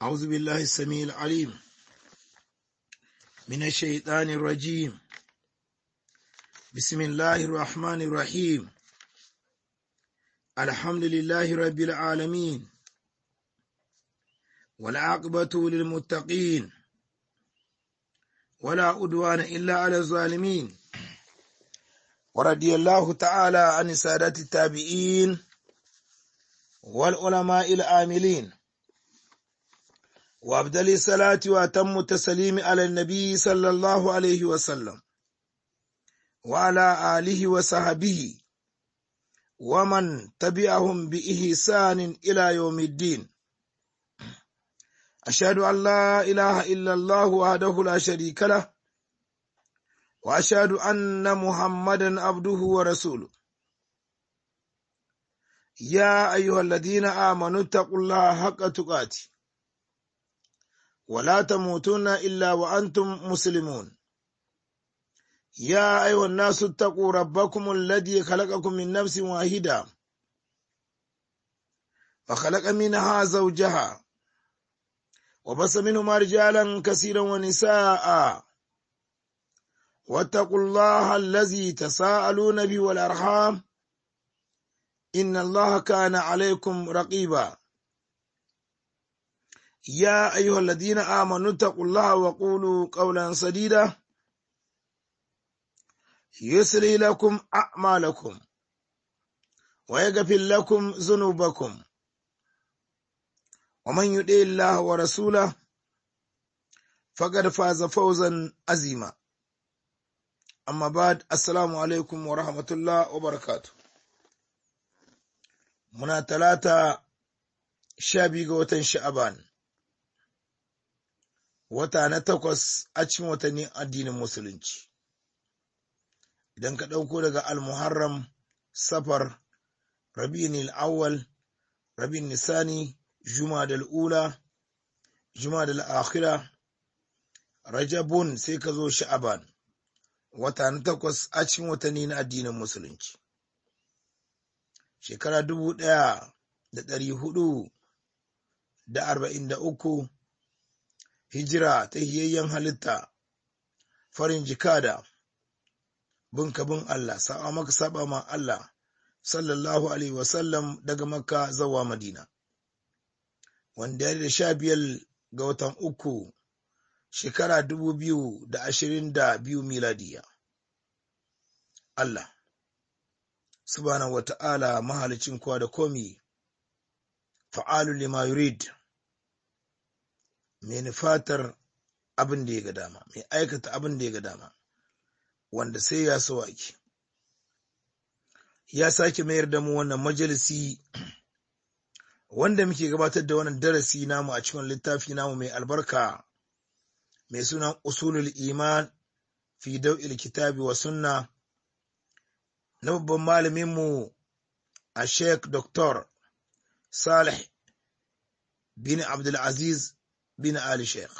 أعوذ بالله السميع العليم من الشيطان الرجيم بسم الله الرحمن الرحيم الحمد لله رب العالمين والعاقبة للمتقين ولا أدوان إلا على الظالمين ورضي الله تعالى عن سادة التابعين والعلماء العاملين وأبدل الصلاة وأتم التسليم على النبي صلى الله عليه وسلم وعلى آله وصحبه ومن تبعهم بإحسان إلى يوم الدين أشهد أن لا إله إلا الله وحده لا شريك له وأشهد أن محمدا عبده ورسوله يا أيها الذين آمنوا اتقوا الله حق تقاته ولا تموتن إلا وأنتم مسلمون يا أيها الناس اتقوا ربكم الذي خلقكم من نفس واحدة وخلق منها زوجها وبس منهما رجالا كثيرا ونساء واتقوا الله الذي تساءلون به والأرحام إن الله كان عليكم رقيبا يا أيها الذين آمنوا اتقوا الله وقولوا قولا سديدا يسري لكم أعمالكم ويغفر لكم ذنوبكم ومن يطع الله ورسوله فقد فاز فوزا عظيما أما بعد السلام عليكم ورحمة الله وبركاته muna talata sha biyu ga watan sha'aban wata na takwas a cikin watannin addinin musulunci idan ka ɗauko daga almuharram safar rabi'in al'awwal rabi'in nisani juma da al'ula juma da al'akhira rajabun sai ka zo sha'aban wata na takwas a cikin watanni na addinin musulunci shekara dubu ɗaya da ɗari hudu da arba'in da uku hijira ta hiyayyen halitta farin jikada bin kabin Allah sa'a maka saba ma Allah sallallahu alaihi wasallam daga makka zawa madina wanda ya da sha biyar ga watan uku shekara dubu biyu da ashirin da biyu miladiya Allah subhanahu wata'ala mahalicin kowa da komi fa'alu lima yurid mai nufatar abin da ya ga dama mai aikata abin da ya ga dama wanda sai ya so ake ya sake mayar da mu wannan majalisi wanda muke gabatar da wannan darasi namu a cikin littafi namu mai albarka mai sunan usulul iman fi dau'il kitabi wa sunna na babban malaminmu a sheikh dr salih bin abdulaziz bin ali sheikh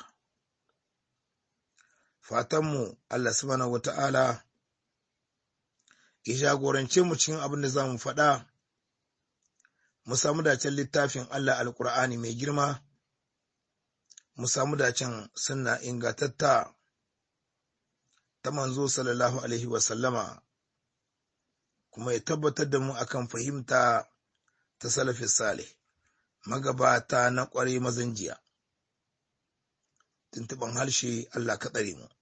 fatanmu allah subhanahu wa ta'ala ya jagorance mu cikin abin da za mu faɗa mu samu dacen littafin allah alkur'ani mai girma mu samu dacen sunna ingatatta ta manzo sallallahu alaihi wasallama kuma ya tabbatar da mu akan fahimta ta salafin salih magabata na ƙwarai mazan jiya tuntuɓan harshe Allah ka tsare mu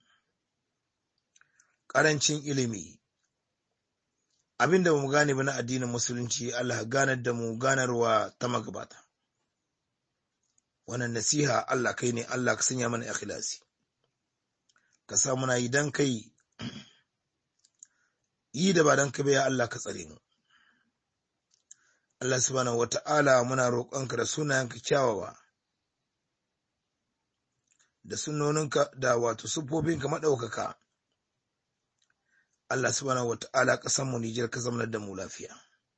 ƙarancin ilimi abinda mu gane ba na addinin musulunci Allah ganar da mu ganarwa ta magabata wannan nasiha Allah kai ne Allah ka sanya mana ikhlasi ka sa muna yi dan kai yi da ba don ka ya Allah ka tsare mu. Allah subhanahu wa ta'ala muna roƙonka da sunayenka kyawawa, da sunoninka da wato siffofinka maɗaukaka. Allah subhanahu wa ta'ala ƙasanmu Nijar ka zamanar da mu lafiya.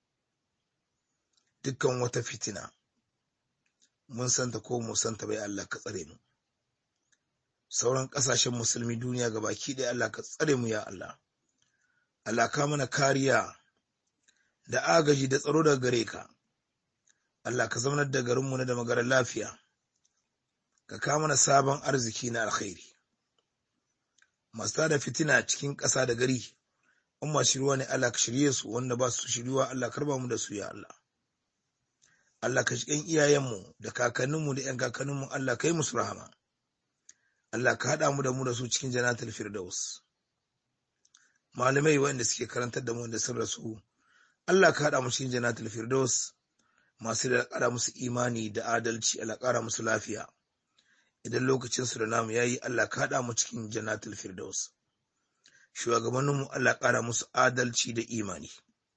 Dukkan wata fitina, mun santa ko mu santa bai Allah ka tsare mu. Sauran ƙasashen musulmi duniya ga baki ɗaya Allah ka tsare mu ya Allah. Allah ka mana kariya da agaji da tsaro daga gare ka. Allah ka zaunar da garinmu na da magarar lafiya. ka kawo mana sabon arziki na alkhairi masu da fitina cikin ƙasa da gari in masu shirwa ne Allah ka shirye su wanda ba su shiryuwa Allah karba mu da su ya Allah Allah ka shigan iyayenmu da kakanninmu da ƴan kakanninmu Allah ka yi musu rahama Allah ka haɗa mu da mu da su cikin jannatul firdaus malamai wanda suke karantar da mu da sun rasu Allah ka haɗa mu cikin jannatul firdaus masu da ƙara musu imani da adalci Allah ƙara musu lafiya idan lokacin su da namu yayi Allah ka haɗa mu cikin jannatul firdaus shugabanninmu Allah ƙara musu adalci da imani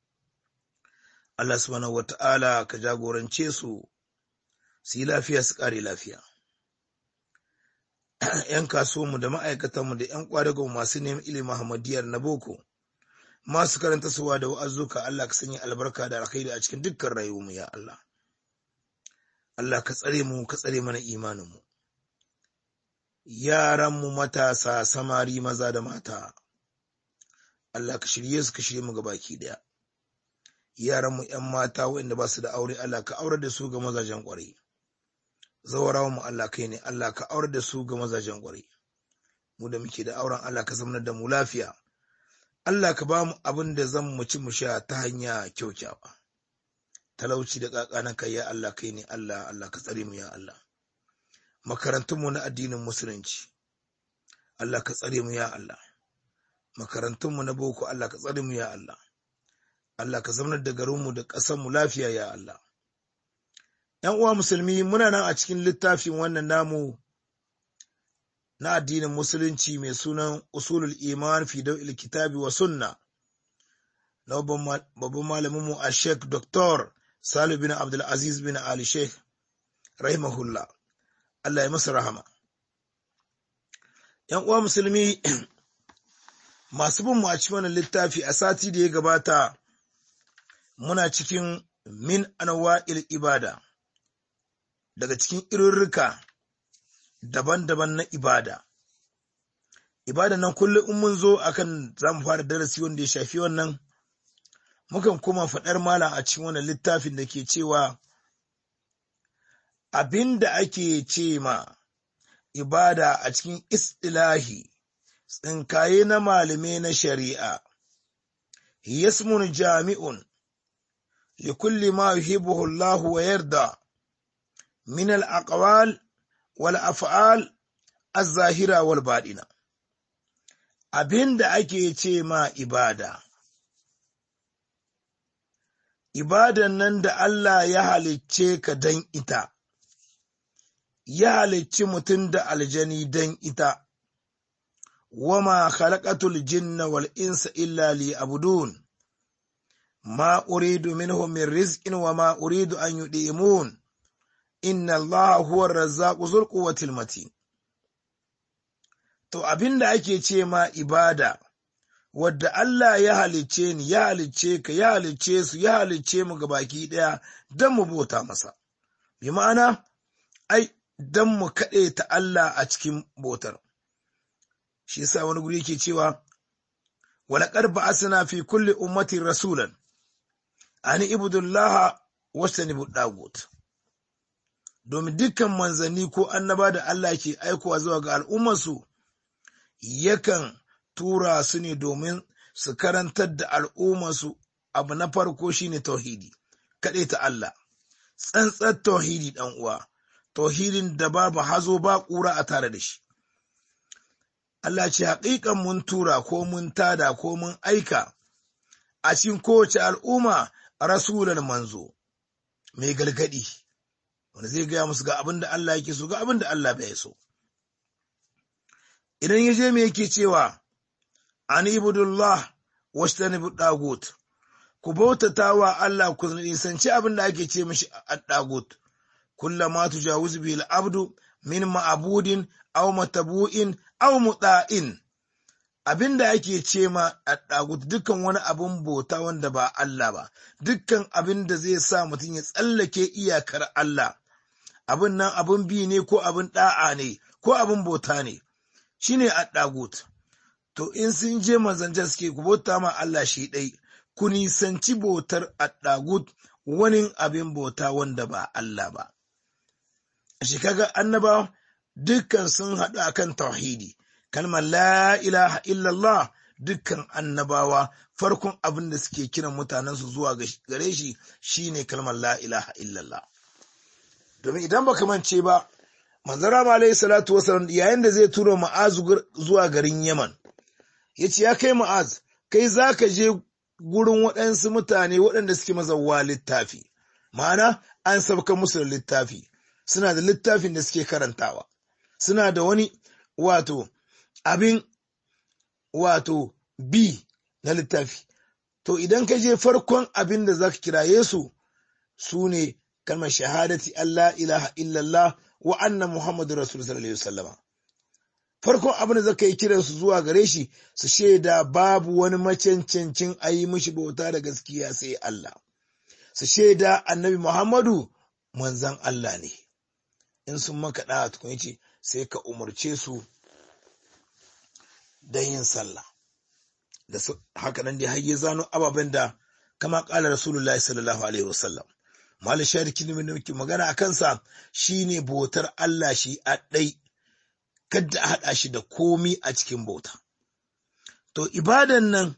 Allah subhanahu wata'ala ka jagorance su su yi lafiya su ƙare lafiya ‘yan kasuwanmu da ma'aikatanmu da ‘yan ƙwadagon masu neman ilimin Muhammadiyar na boko masu karanta suwa da wa'azuka Allah ka sanya albarka da alkhairi a cikin dukkan rayuwarmu ya Allah Allah ka tsare mu ka tsare mana imaninmu yaranmu matasa samari maza da mata Allah ka shirye su ka shirye mu baki daya yaranmu ‘yan mata waɗanda ba su da aure Allah ka aurar da su ga mazajen ƙwarai zawarawa mu Allah kai ne Allah ka aurar da su ga mazajen ƙwarai mu da muke da auren Allah ka zamanar da mu lafiya Allah ka ba mu abin da zan mu ci mu sha ta hanya kyaukyawa talauci da ƙaƙanan kai ya Allah kai ne Allah Allah ka tsare mu ya Allah makarantunmu na addinin musulunci Allah ka tsare mu ya Allah makarantunmu na boko Allah ka tsare mu ya Allah Allah ka zaunar da garinmu da ƙasarmu lafiya ya Allah ‘yan uwa musulmi muna nan a cikin littafin wannan namu na addinin musulunci mai sunan usulul iman fi daw'il kitabi wa sunna na babban malaminmu a sheikh dr salu bin abdulaziz bin ali sheikh rahimahullah Allah ya masa rahama ‘yan uwa musulmi masu bin mu a cikin wannan littafi a sati da ya gabata muna cikin min anwa'il ibada daga cikin irirrika daban-daban na ibada ibada nan kullum in mun zo akan za mu fara darasi wanda ya shafi wannan mukan kuma faɗar malam a cikin wannan littafin da ke cewa abin da ake ce ma ibada a cikin istilahi tsinkaye na malamai na shari'a yasmun jami'un likulli ma yuhibbuhu Allah wa yarda min al-aqwal wal af'al az-zahira wal baɗina abinda ake ce ma ibada ibadan nan da Allah ya halicce ka dan ita ya halicci mutum da aljani dan ita wama khalaqatul jinna wal insa illa liya'budun ma uridu minhum min rizqin wama uridu an yud'imun inna Allah huwa razzaqu zul quwwatil matin to abinda ake ce ma ibada wadda Allah ya halicce ni ya halicce ka ya halicce su ya halicce mu baki daya dan mu bota masa bi ma'ana ai dan mu kaɗe ta Allah a cikin botar shi yasa wani guri yake cewa walaqad ba'asna fi kulli ummatin rasulan ani ibudullaha wastanibu dagut domin dukkan manzanni ko annaba da Allah ke aikowa zuwa ga al'ummarsu yakan tura su ne domin su karantar da al'ummarsu abu na farko shine tauhidi kaɗai ta Allah tsantsar tauhidi ɗan uwa tauhidin da babu hazo ba ƙura a tare da shi Allah ce haƙiƙan mun tura ko mun tada ko mun aika a cikin kowace al'umma rasulan manzo mai galgadi wanda zai gaya musu ga abin da Allah yake so ga abin da Allah bai so idan ya je me yake cewa an ibudullah wastanibu dagut ku bautata wa Allah ku nisanci abin da ake ce mishi ad-dagut kullama tujawizu bil abdu min ma'budin aw matabu'in aw muta'in abin da ake ce ma ad-dagut dukkan wani abin bauta wanda ba Allah ba dukkan abin da zai sa mutum ya tsallake iyakar Allah abin nan abin bi ne ko abin da'a ne ko abin bauta ne shine ad-dagut to in sun je manzanta suke ku bauta ma Allah shi ɗai ku nisanci bautar ad-dagut wani abin bauta wanda ba Allah ba shi kaga annaba dukkan sun haɗu akan tauhidi kalmar la ilaha illallah dukkan annabawa farkon abin da suke kiran mutanensu zuwa gare shi shine kalmar la ilaha illallah domin idan baka mance ba manzara ma alayhi salatu wasallam yayin da zai tura ma'az zuwa garin yaman ya ce ya kai ma'az kai za ka je gurin waɗansu mutane waɗanda suke mazawa littafi ma'ana an sabka musu da littafi suna da littafin da suke karantawa suna da wani wato abin wato bi na littafi to idan ka je farkon abin da za ka kiraye su su ne kalmar shahadati Allah ilaha illallah wa anna Muhammadu Rasul sallallahu alaihi wasallama farkon abin da zaka yi kiran su zuwa gare shi su shaida babu wani macancancin a yi mishi bauta da gaskiya sai Allah su shaida annabi Muhammadu manzan Allah ne in sun maka da tukun ce sai ka umarce su da yin sallah da haka nan dai har ya zano ababen da kama kala rasulullahi sallallahu alaihi wasallam mal shariki ne muke magana a kansa shine bautar Allah shi a ɗai kada a haɗa shi da komi a cikin bauta to ibadan nan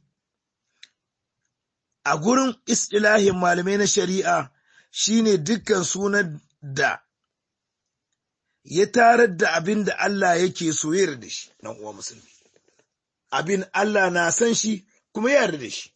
a gurin istilahin malamai na shari'a shine dukkan sunan da ya tarar da abin da Allah yake soyar da shi nan uwa musulmi abin Allah na san shi kuma yarda da shi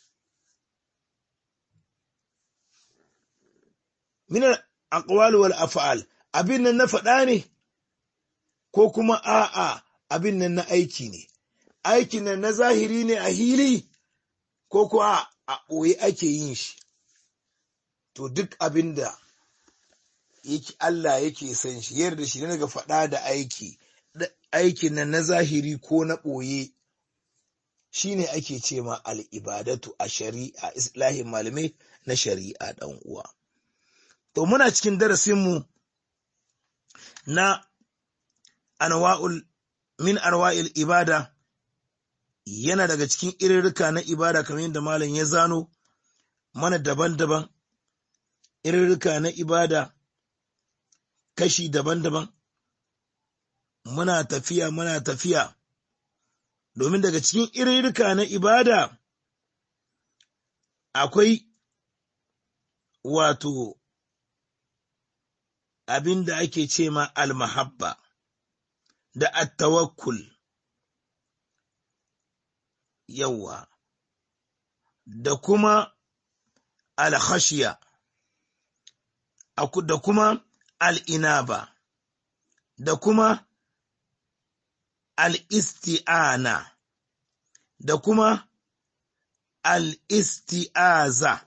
min aqwal wal af'al abin nan na faɗa ne ko kuma a'a abin nan na aiki ne aikin nan na zahiri ne a hili ko kuwa a ɓoye ake yin shi to duk abin da yake Allah yake san shi yarda shi daga faɗa da aiki aikin nan na zahiri ko na ɓoye shine ake ce ma al'ibadatu a shari'a islahin malamai na shari'a ɗan uwa to muna cikin darasinmu na anwa'ul min arwa'il ibada yana daga cikin irirrika na ibada kamar yadda malam ya zano mana daban-daban irirrika na ibada kashi daban-daban muna tafiya muna tafiya domin daga cikin irirrika na ibada akwai wato abin da ake ce ma almahabba da attawakkul yawa da kuma alkhashiya da kuma al'inaba da kuma al'isti'ana da kuma al'isti'aza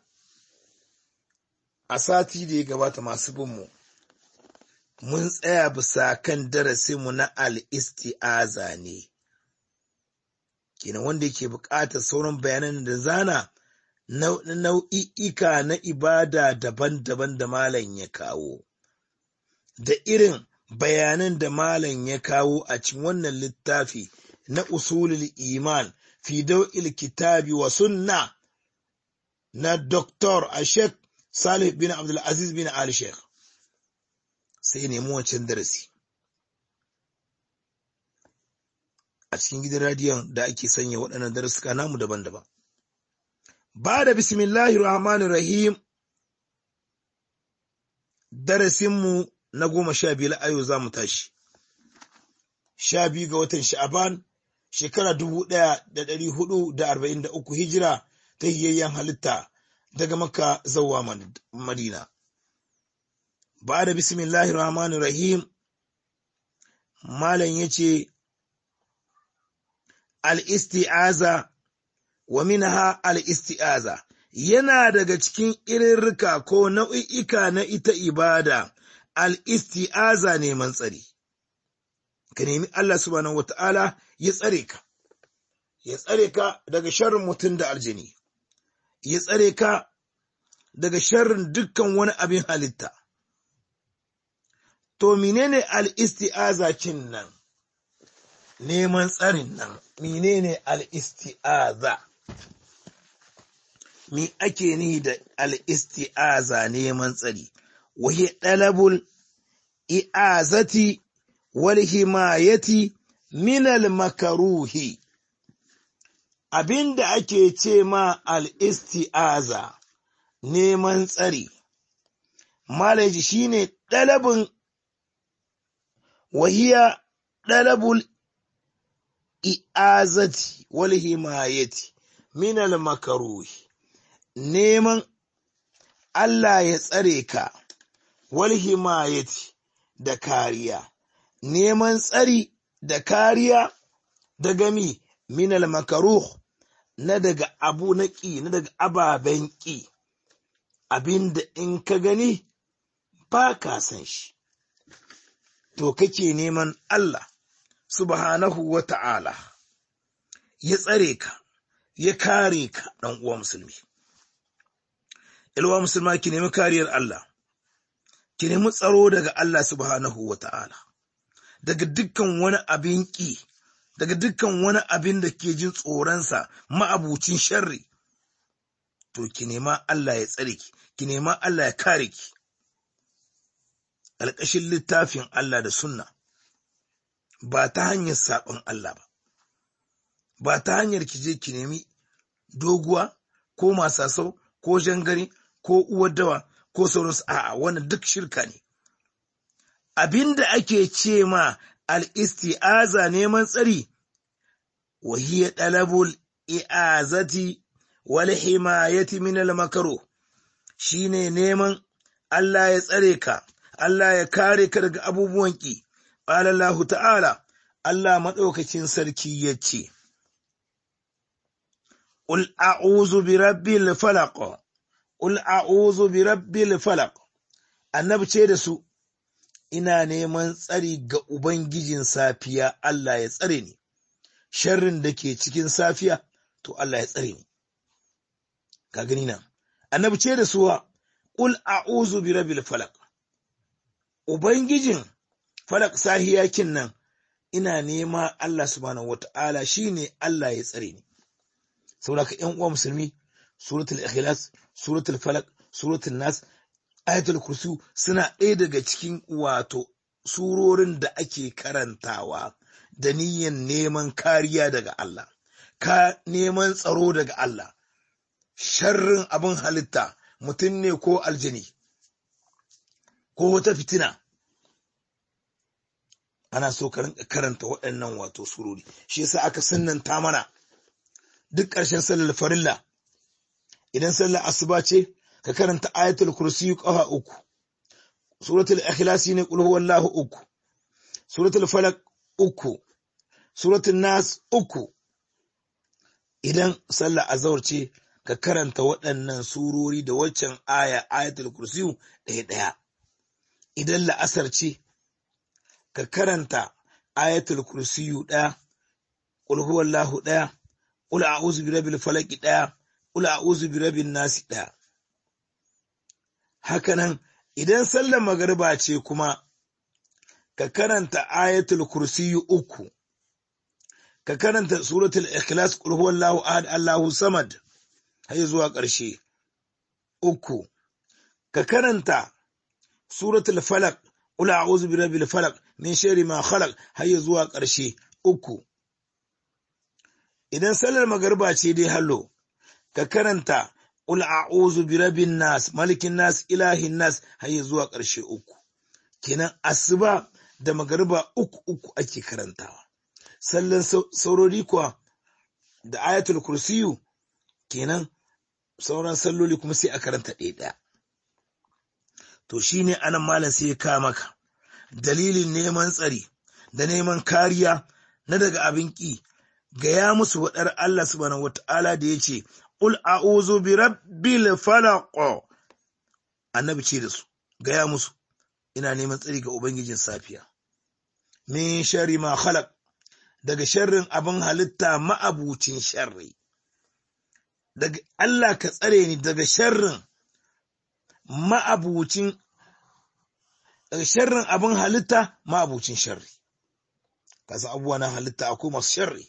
a sati da ya gabata masu binmu mun tsaya bisa kan darasinmu na al'isti'aza ne kenan wanda yake buƙatar sauran bayanan da zana nau'i'ika na ibada daban-daban da malam ya kawo da irin bayanan da malam ya kawo a cikin wannan littafi na usulul iman fi dau'il kitabi wa sunna na Dr. Ashek Salih bin Abdulaziz bin Ali Sheikh sai nemi wancan darasi a cikin gidan radiyon da ake sanya waɗannan darasuka namu daban-daban ba da bismillahir rahmanir rahim darasinmu na goma sha biyu ayo za mu tashi sha biyu ga watan sha'aban shekara dubu ɗaya da ɗari hudu da arba'in da uku hijira ta hiyayyen halitta daga maka zauwa madina ba da bismillahir rahmanir rahim malam ya ce al-isti'aza wa minha al-isti'aza yana daga cikin irirrika ko nau'i'ika na ita ibada al-isti'aza neman tsari ka nemi Allah subhanahu wata'ala ya tsare ka ya tsare ka daga sharrin mutum da aljini ya tsare ka daga sharrin dukkan wani abin halitta to menene al-isti'aza kin nan neman tsarin nan menene al-isti'aza me ake ni da al-isti'aza neman tsari wahi dalabul i'azati wal himayati minal makaruhi abinda ake ce ma al-isti'aza neman tsari malaji shine ɗalabin wahiya ɗalabul i'azati wal himayati minal makaruhi neman Allah ya tsare ka wal himayati da kariya neman tsari da kariya daga mi minal makaruh na daga abu na ƙi na daga ababen ƙi abinda in ka gani ba ka san shi to kake neman Allah subhanahu wa ta'ala ya tsare ka ya kare ka ɗan uwa musulmi ilwa musulma ki nemi kariyar Allah ki nemi tsaro daga Allah subhanahu wa ta'ala daga dukkan wani abin ƙi daga dukkan wani abin da ke jin tsoronsa ma'abucin sharri to ki nema Allah ya tsare ki ki nema Allah ya kare ki alƙashin littafin Allah da sunna ba ta hanyar saɓon Allah ba ba ta hanyar ki je ki nemi doguwa ko masasau ko jangare ko uwar dawa ko sauransu a'a wannan duk shirka ne abinda ake ce ma al-isti'aza neman tsari wa hiya talabul i'azati wal himayati min al makruh shine neman Allah ya tsare ka Allah ya kare ka daga abubuwan ki qala Allah ta'ala Allah madaukakin sarki yace Qul a'udhu bi rabbil falaq Qul a'udhu bi rabbil falaq Annabi ce da su ina neman tsari ga ubangijin safiya Allah ya tsare ni sharrin da ke cikin safiya to Allah ya tsare ni ka gani nan Annabi ce da suwa Qul a'udhu bi rabbil falaq ubangijin falaq sahiyakin nan ina nema Allah subhanahu wata'ala shine Allah ya tsare ni saboda ka ƴan uwa musulmi suratul ikhlas suratul falaq suratul nas ayatul kursi suna ɗaya daga cikin wato surorin da ake karantawa da niyyan neman kariya daga Allah ka neman tsaro daga Allah sharrin abin halitta mutum ne ko aljani ko wata fitina ana so ka rinka karanta waɗannan wato surori shi yasa aka sunnanta mana duk ƙarshen sallar farilla idan sallar asuba ce ka karanta ayatul kursi ƙafa uku suratul ikhlasi ne qul huwallahu uku suratul falaq uku suratul nas uku idan sallar azhar ce ka karanta waɗannan surori da waccan aya ayatul kursi ɗaya ɗaya idan la'asar ce ka karanta ayatul kursi ɗaya qul huwallahu ɗaya qul a'udhu birabbil falaq ɗaya qul a'udhu birabbin nas ɗaya hakanan idan sallar magariba ce kuma ka karanta ayatul kursiyu uku ka karanta suratul ikhlas qul huwallahu ahad allahu samad har zuwa ƙarshe uku ka karanta suratul falaq qul a'udhu birabbil falaq min sharri ma khalaq har zuwa ƙarshe uku idan sallar magariba ce dai hallo ka karanta Qul a'udhu bi rabbin nas malikin nas ilahin nas har zuwa ƙarshe uku kenan asuba da magariba uku uku ake karantawa sallan saurori kuwa da ayatul kursiyu kenan sauran salloli kuma sai a karanta ɗaya ɗaya to shine anan malam sai ya kawo maka dalilin neman tsari da neman kariya na daga abin ƙi gaya musu waɗar Allah subhanahu wata'ala da ya ce Qul a'udhu bi rabbil falaq annabi ce da su gaya musu ina neman tsari ga ubangijin safiya min sharri ma khalaq daga sharrin abin halitta ma'abucin sharri daga Allah ka tsare ni daga sharrin ma'abucin daga sharrin abin halitta ma'abucin sharri kasa abubuwa na halitta akwai masu sharri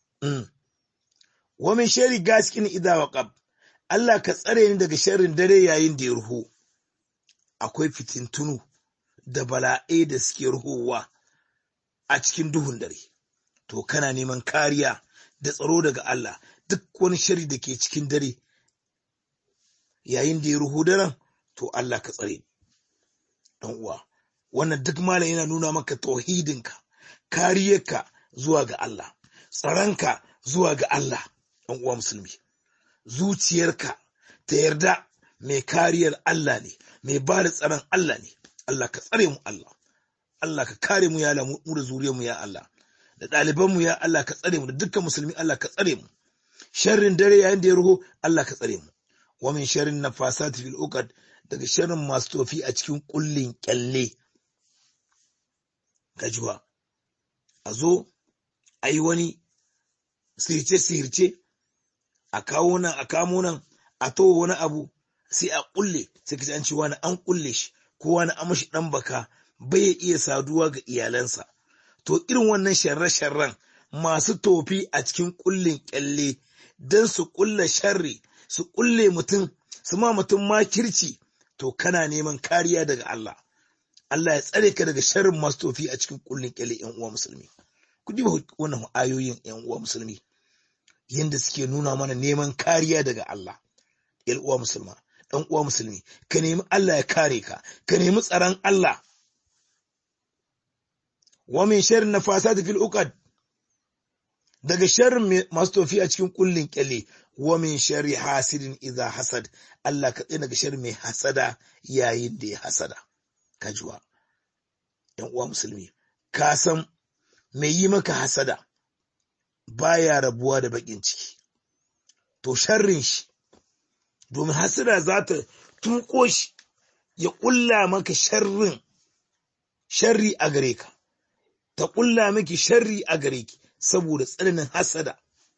wa min sharri gaskin idza waqab Allah ka tsare ni daga sharrin dare yayin da ya ruhu akwai fitintunu da bala'ai da suke ruhowa a cikin duhun dare to kana neman kariya da tsaro daga Allah duk wani shari da ke cikin dare yayin da ya ruhu daren to Allah ka tsare dan uwa wannan duk malam yana nuna maka tauhidinka kariyarka zuwa ga Allah tsaranka zuwa ga Allah dan uwa musulmi zuciyarka ta yarda mai kariyar Allah ne mai ba da tsaron Allah ne Allah ka tsare mu Allah Allah ka kare mu ya Allah mu da zuriyar mu ya Allah da ɗaliban mu ya Allah ka tsare mu da dukkan musulmi Allah ka tsare mu sharrin dare yayin da ya ruho Allah ka tsare mu wa min sharrin nafasati fil uqad daga sharrin masu tofi a cikin kullin kyalle gajuwa a zo a yi wani sirce-sirce a kawo nan a kamo nan a to wani abu sai a kulle sai kace an ce wani an kulle shi ko wani an mashi dan baka bai iya saduwa ga iyalansa to irin wannan sharre-sharren masu tofi a cikin kullin kyalle don su kulle sharri su kulle mutum su ma mutum makirci to kana neman kariya daga Allah Allah ya tsare ka daga sharrin masu tofi a cikin kullin kyalle yan uwa musulmi ku diba wannan ayoyin yan uwa musulmi yanda suke nuna mana neman kariya daga Allah yan uwa musulma dan uwa musulmi ka nemi Allah ya kare ka ka nemi tsaron Allah wa min sharrin nafasati fil uqad daga sharrin masu tofi a cikin kullin kyalle wa min sharri hasidin idza hasad Allah ka tsina daga sharri mai hasada yayin da ya hasada kajuwa yan uwa musulmi ka san mai yi maka hasada baya rabuwa da bakin ciki to sharrin shi domin hasada za ta tuko shi ya kulla maka sharrin sharri a gare ka ta kulla miki sharri a gare ki saboda tsananin hasada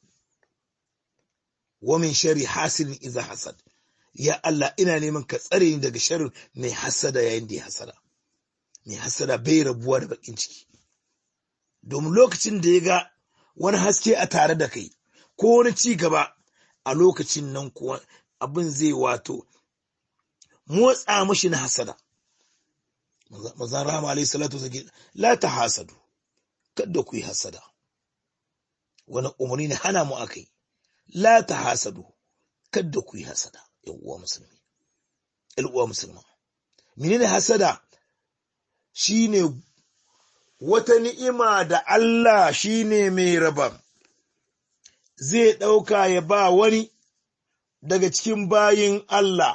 wa min sharri hasidin iza hasad ya Allah ina neman ka tsare ni daga sharrin mai hasada yayin da ya hasada mai hasada bai rabuwa da bakin ciki domin lokacin da ya ga wani haske a tare da kai ko wani ci gaba a lokacin nan kuwa abin zai wato motsa mashi na hasada mazan rama alaihi salatu zage la ta hasadu kada ku yi hasada wani umarni ne hana mu akai la ta hasadu kada ku yi hasada yan uwa musulmi yan uwa musulma menene hasada shine wata ni'ima da Allah shine mai raba zai ɗauka ya ba wani daga cikin bayin Allah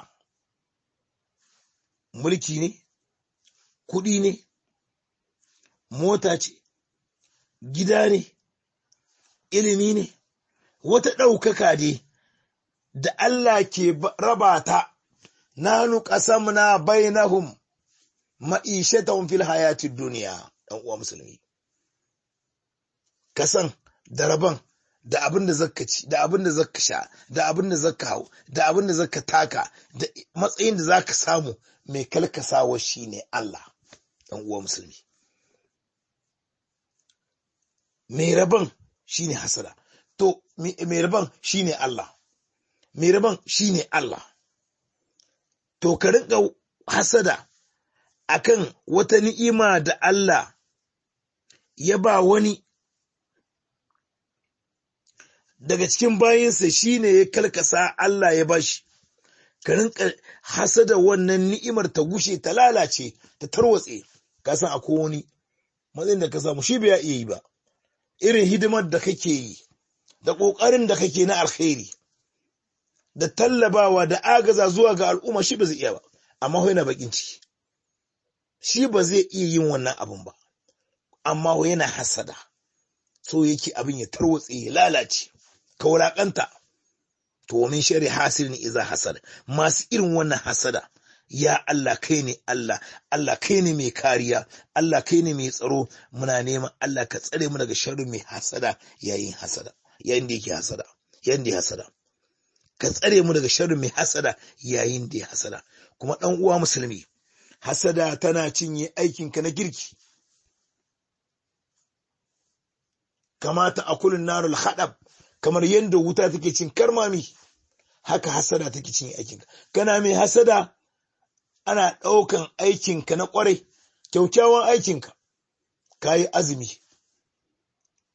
mulki ne kuɗi ne mota ce gida ne ilimi ne wata ɗaukaka ne da Allah ke raba ta nanu ƙasamna bainahum ma'ishatahum fil hayatid duniya ɗan uwa musulmi kasan da rabon da abin da zaka ci da abin da zaka sha da abin da zaka hau da abin da zaka taka da matsayin da zaka samu mai kalkasawa shine Allah ɗan uwa musulmi mai rabon shine hasada to mai rabon shine Allah mai rabon shine Allah to ka rinka hasada akan wata ni'ima da Allah ya ba wani daga cikin bayinsa shine ya kalkasa Allah ya bashi ka rinka hasada wannan ni'imar ta gushe ta lalace ta tarwatse ka san akwai wani matsayin da ka samu shi bai iya yi ba irin hidimar da kake yi da ƙoƙarin da kake na alkhairi da tallabawa da agaza zuwa ga al'umma shi ba zai iya ba amma yana bakin ciki shi ba zai iya yin wannan abin ba amma yana hasada so yake abin ya tarwatse ya lalace ka wulaƙanta to min shari hasirin iza hasada masu irin wannan hasada ya Allah kai ne Allah Allah kai ne mai kariya Allah kai ne mai tsaro muna neman Allah ka tsare mu daga sharri mai hasada yayin hasada yayin da yake hasada yayin da ya hasada ka tsare mu daga sharri mai hasada yayin da ya hasada kuma dan uwa musulmi hasada tana cinye aikinka na girki kamata a kulun narul haɗab kamar yadda wuta take cin karmami haka hasada take cin aikinka kana mai hasada ana ɗaukan aikinka na ƙwarai kyaukyawan aikinka ka yi azumi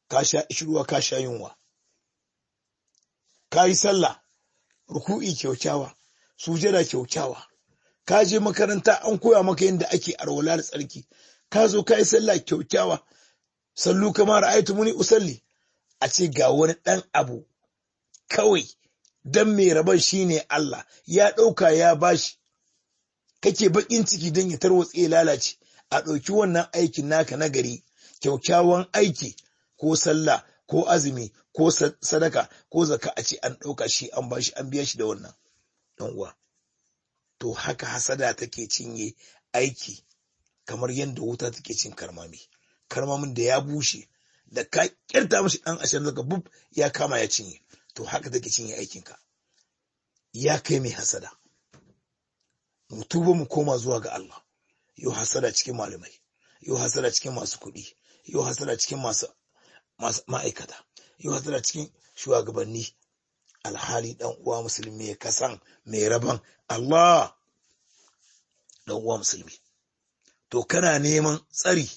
ka sha ishirwa ka sha yunwa ka yi sallah ruku'i kyaukyawa sujada kyaukyawa ka je makaranta an koya maka yadda ake arwala da tsarki ka zo ka yi sallah kyaukyawa sallu kamar aitu muni usalli a ce ga wani ɗan abu kawai dan mai rabon shine Allah ya ɗauka ya bashi kake bakin ciki don ya tarwatse lalace a ɗauki wannan aikin naka na gari kyaukyawan aiki ko sallah ko azumi ko sadaka ko zaka a ce an ɗauka shi an bashi an biya shi da wannan ɗan uwa to haka hasada take cinye aiki kamar yadda wuta take cin karmami karmamin da ya bushe da ka kirta mashi ɗan ashirin daga bub ya kama ya cinye to haka take cinye aikinka ya kai mai hasada mu tuba mu koma zuwa ga Allah yau hasada cikin malamai yau hasada cikin masu kuɗi yau hasada cikin masu ma'aikata yau hasada cikin shugabanni alhali dan uwa musulmi ya kasan mai rabon Allah dan uwa musulmi to kana neman tsari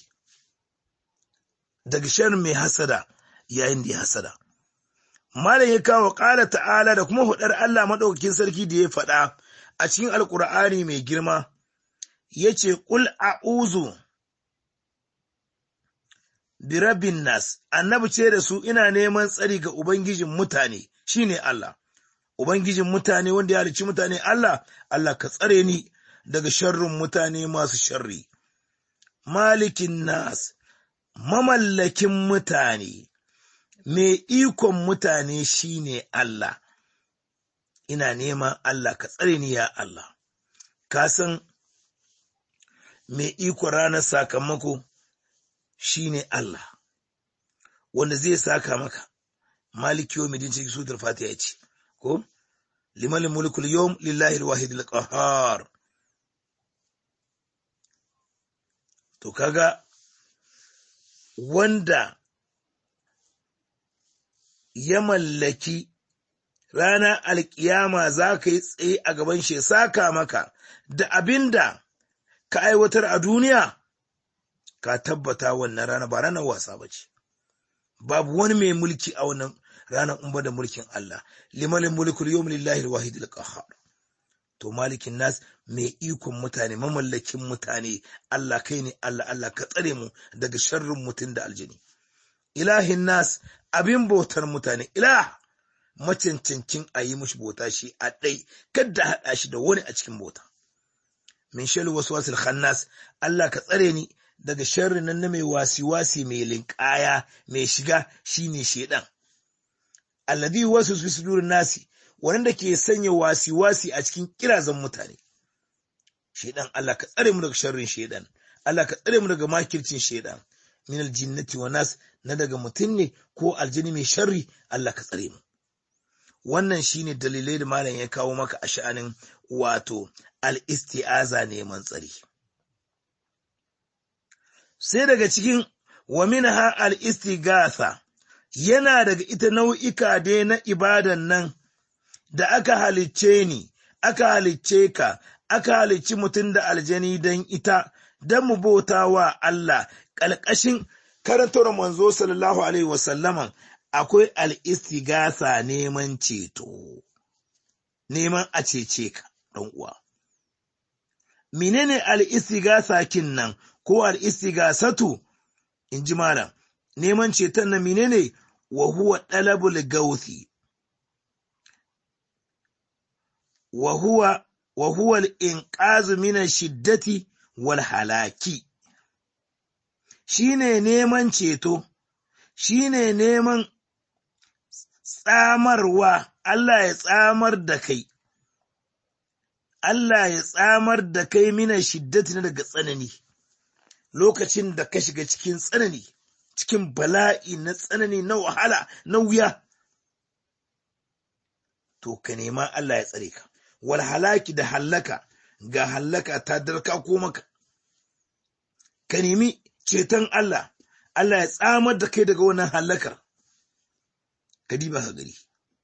daga sharrin mai hasada yayin da ya hasada malam ya kawo ƙala ta'ala da kuma hudar Allah maɗaukakin sarki da ya faɗa a cikin alkur'ani mai girma ya ce ƙul a'uzu birabin nas annabi ce da su ina neman tsari ga ubangijin mutane shine Allah ubangijin mutane wanda ya halicci mutane Allah Allah ka tsare ni daga sharrin mutane masu sharri malikin nas mamallakin mutane mai ikon mutane shine Allah ina neman Allah ka tsare ni ya Allah ka san mai iko ranar sakamako shine Allah wanda zai saka maka maliki yau midin cikin sutar fatiha ya ce ko liman mulkul yawm lillahi alwahid alqahar to kaga wanda ya mallaki ranar alkiyama za ka yi tsaye a gaban shi saka maka da abinda ka aiwatar a duniya ka tabbata wannan rana ba ranar wasa ba ce babu wani mai mulki a wannan ranar umba da mulkin Allah limanin mulkul yawm lillahi alwahid alqahhar to malikin nas mai ikon mutane mamallakin mutane Allah kai ne Allah Allah ka tsare mu daga sharrin mutum da aljini ilahin nas abin bautar mutane ilah macancancin a yi mushi bauta shi a ɗai kadda haɗa shi da wani a cikin bauta min shal waswasil khannas Allah ka tsare ni daga sharrin nan na mai wasi-wasi mai linƙaya mai shiga shine shedan alladhi wasu fi sudurin nasi wanda ke sanya wasi-wasi a cikin kirazan mutane shedan Allah ka tsare mu daga sharrin shedan Allah ka tsare mu daga makircin shedan min aljinnati wa nas na daga mutum ne ko aljini mai sharri Allah ka tsare mu wannan shine dalilai da malam ya kawo maka a sha'anin wato al-isti'aza neman tsari sai daga cikin wa minha al-istighatha yana daga ita nau'ika dai na ibadan nan da aka halicce ni aka halicce ka aka halicci mutum da aljani don ita don mu bauta wa Allah ƙalƙashin karantar manzo sallallahu alaihi wasallaman akwai al'istigasa neman ceto, neman a cece ka, ɗan uwa. Menene al'istigasa kin nan ko al'istigasatu, in ji malam, neman ceton na menene wa huwa ɗalabul gauthi, wa huwa wa huwa al-inqazu min shiddati wal halaki shine neman ceto shine neman tsamarwa Allah ya tsamar da kai Allah ya tsamar da kai mina shiddati na daga tsanani lokacin da ka shiga cikin tsanani cikin bala'i na tsanani na wahala na wuya to ka nema Allah ya tsare ka wal halaki da hallaka ga hallaka ta darka ko maka ka nemi ceton Allah Allah ya tsamar da kai daga wannan hallakar ka diba ka gari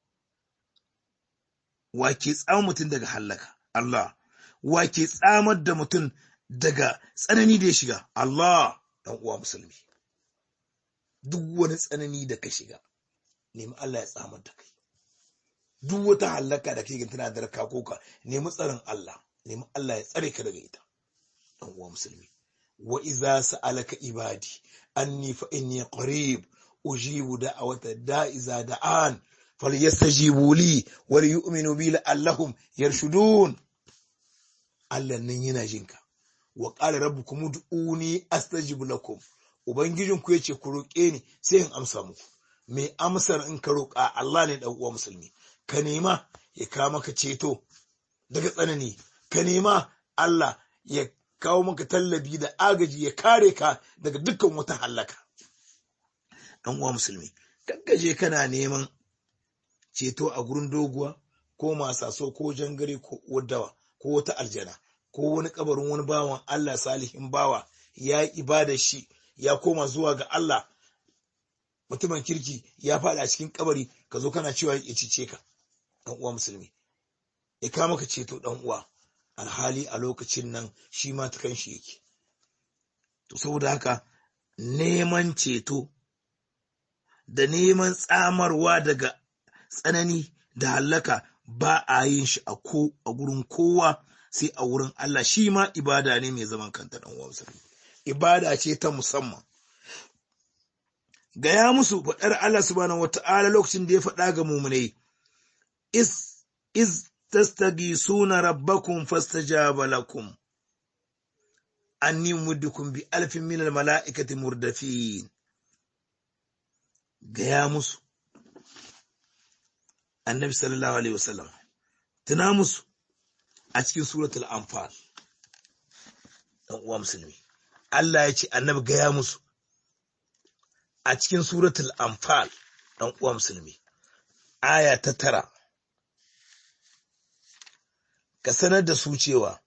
wa ke tsamar mutum daga hallaka Allah wa ke tsamar da mutum daga tsanani da ya shiga Allah dan uwa musulmi duk wani tsanani da ka shiga nemi Allah ya tsamar da kai duk wata hallaka da kake tana da raka koka nemi tsarin Allah nemi Allah ya tsare ka daga ita dan uwa musulmi wa iza sa'alaka ibadi anni fa inni qarib ujibu da'awata da'iza da'an falyastajibu li wal yu'minu bi la'allahum yarshudun Allah nan yana jinka wa qala rabbukum ud'uni astajib lakum ubangijinku yace ku roƙe ni sai in amsa muku mai amsar in ka roƙa Allah ne dan uwa musulmi ka nema ya kawo maka ceto daga tsanani ka nema Allah ya kawo maka tallabi da agaji ya kare ka daga dukkan wata hallaka dan uwa musulmi gaggaje kana neman ceto a gurin doguwa ko masaso ko jangare ko wadawa ko wata aljana ko wani kabarin wani bawan Allah salihin bawa ya yi ibada shi ya koma zuwa ga Allah mutumin kirki ya faɗa cikin kabari ka zo kana cewa ya cice ka dan uwa musulmi ya kama ka ceto dan uwa alhali a lokacin nan shi ma ta kanshi yake to saboda haka neman ceto da neman tsamarwa daga tsanani da hallaka ba a yin shi a ko a gurin kowa sai a wurin Allah shi ma ibada ne mai zaman kanta dan uwa musulmi ibada ce ta musamman gaya musu faɗar Allah subhanahu wata'ala lokacin da ya faɗa ga mumunai is is tastagisuna rabbakum fastajaba lakum anni muddukum bi alfin min al mala'ikati murdafin gaya musu annabi sallallahu alaihi wasallam tuna musu a cikin suratul anfal dan uwa musulmi Allah ya ce annabi gaya musu a cikin suratul anfal dan uwa musulmi aya ta tara ka sanar da su cewa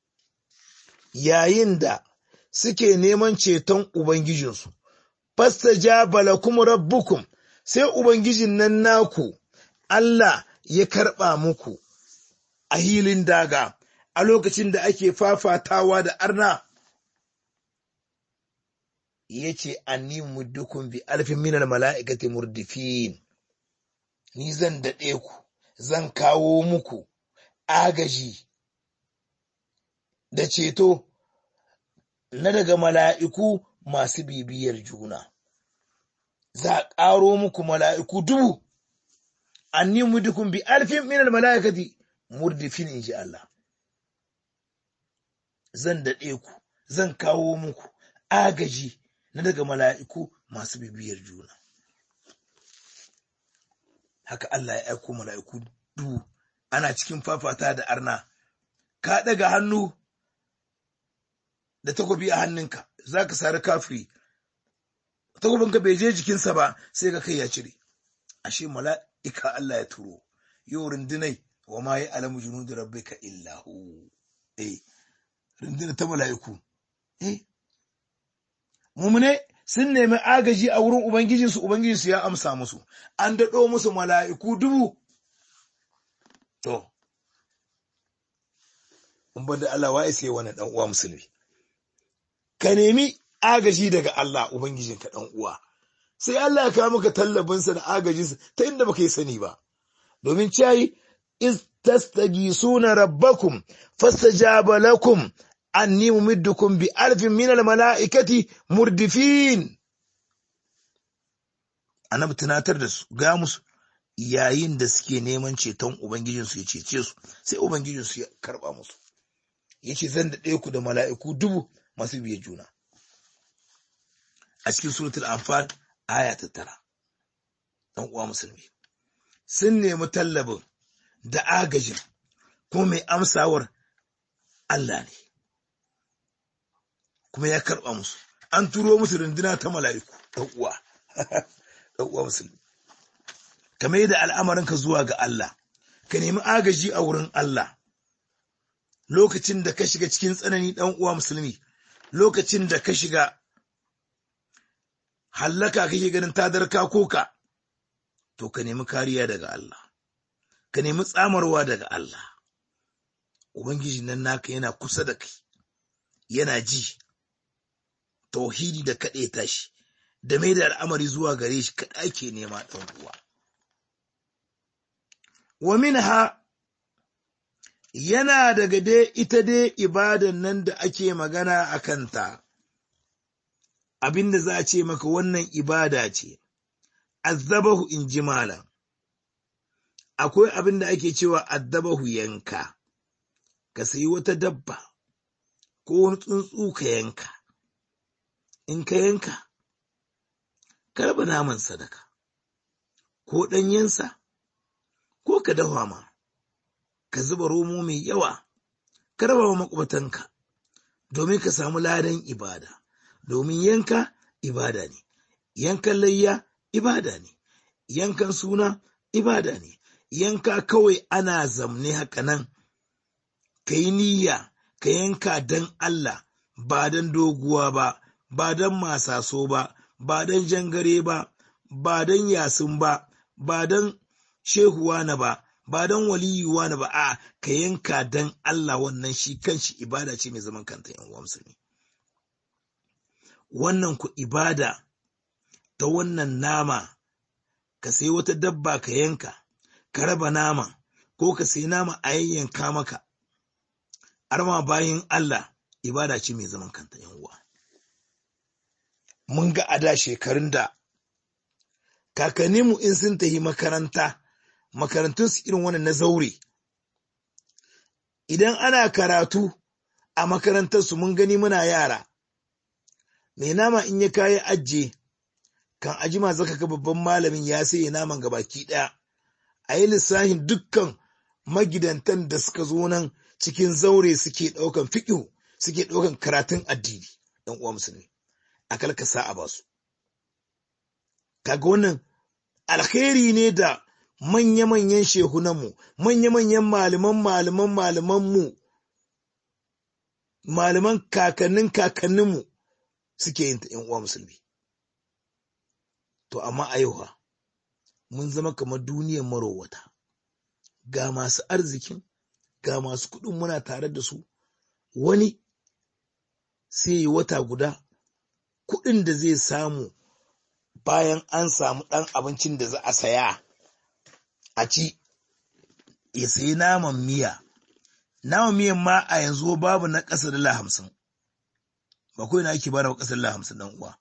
yayin da suke neman ceton ubangijinsu fastajaba lakum rabbukum sai ubangijin nan naku Allah ya karɓa muku a hilin daga a lokacin da ake fafatawa da arna ya ce anni muddukun bi alfin minar mala'ikati murdifin ni zan daɗe ku zan kawo muku agaji da ceto na daga mala'iku masu bibiyar juna za a ƙaro muku mala'iku dubu anni muddukun bi alfin minar mala'ikati murdifin in ji Allah zan daɗe ku zan kawo muku agaji na daga mala'iku masu bibiyar juna. Haka Allah ya aiko mala'iku duhu ana cikin fafata da arna, ka ɗaga hannu da takobi a hannunka, za ka sari kafiri, takobinka bai je jikinsa ba sai ka kai ya cire. Ashe mala'ika Allah ya turo, yau rundunai wa ma yi alamu junu da rabbi ka illahu. Eh, runduna ta mala'iku. Eh, mumune sun nemi agaji a wurin Ubangijinsu, Ubangijinsu ya amsa musu, an daɗo musu mala'iku dubu. To, in da Allah wa isa wani ɗan uwa musulmi. Ka nemi agaji daga Allah Ubangijinka ɗan uwa, sai Allah ya kawo maka tallabinsa da agajinsa ta inda baka yi sani ba. Domin cayi, is tastagisuna rabbakum fastajaba lakum anni mumiddukum bi alfin min mala'ikati murdifin annabi tunatar da su ga musu yayin da suke neman ceton ubangijinsu ya cece su sai ubangijinsu ya karba musu yace zan daɗe ku da mala'iku dubu masu biye juna a cikin suratul anfal aya ta tara dan uwa musulmi sun nemi tallabin da agajin kuma mai amsawar Allah ne kuma ya karɓa musu an turo musu runduna ta mala'iku ɗan uwa ɗan uwa musulmi ka mai da al'amarinka zuwa ga Allah ka nemi agaji a wurin Allah lokacin da ka shiga cikin tsanani ɗan uwa musulmi lokacin da ka shiga hallaka kake ganin tadarka koka to ka nemi kariya daga Allah ka nemi tsamarwa daga Allah ubangiji nan naka yana kusa da kai yana ji tauhidi da kaɗe tashi da mai da al'amari zuwa gare shi kaɗa ake nema ɗan uwa wa minha yana daga dai ita dai ibadan nan da ake magana a kanta abinda za a ce maka wannan ibada ce azzabahu in ji malam akwai abin da ake cewa addabahu yanka ka sayi wata dabba ko wani tsuntsu ka yanka in ka yanka ka raba naman sadaka ko ɗanyensa ko ka dafa ma ka zuba romo mai yawa ka raba wa makwabtanka domin ka samu ladan ibada domin yanka ibada ne yankan layya ibada ne yankan suna ibada ne yanka kawai ana zamne haka nan ka yi niyya ka yanka don Allah ba don doguwa ba ba don masaso ba ba don jangare ba ba don yasin ba ba don shehuwa na ba ba don waliyuwa na ba a ka yanka don Allah wannan shi kanshi ibada ce mai zaman kanta yan uwa musulmi wannan ku ibada ta wannan nama ka sai wata dabba ka yanka ka raba nama ko ka sai nama a yayyanka maka arma bayan Allah ibada ce mai zaman kanta yan uwa mun ga ada shekarun da kakanninmu in sun tafi makaranta makarantun su irin wannan na zaure idan ana karatu a makarantar su mun gani muna yara mai nama in ya kayi ajiye kan ajima zaka ga babban malamin ya sai naman gabaki daya a yi lissahin dukkan magidantan da suka zo nan cikin zaure suke ɗaukan fiƙo suke ɗaukan karatun addini ɗan uwa musulmi a kalkasa a basu kaga wannan alkhairi ne da manya-manyan shehunanmu manya-manyan malaman malaman malamanmu malaman kakannin kakanninmu suke yin ta ‘yan uwa musulmi to amma a yau mun zama kamar duniyar marowata ga masu arzikin ga masu kuɗin muna tare da su wani sai yi wata guda kuɗin da zai samu bayan an samu ɗan abincin da za a saya a ci ya sayi naman miya naman miyan ma a yanzu babu na ƙasa dala hamsin ba kawai na ake bada ƙasar dala hamsin ɗan uwa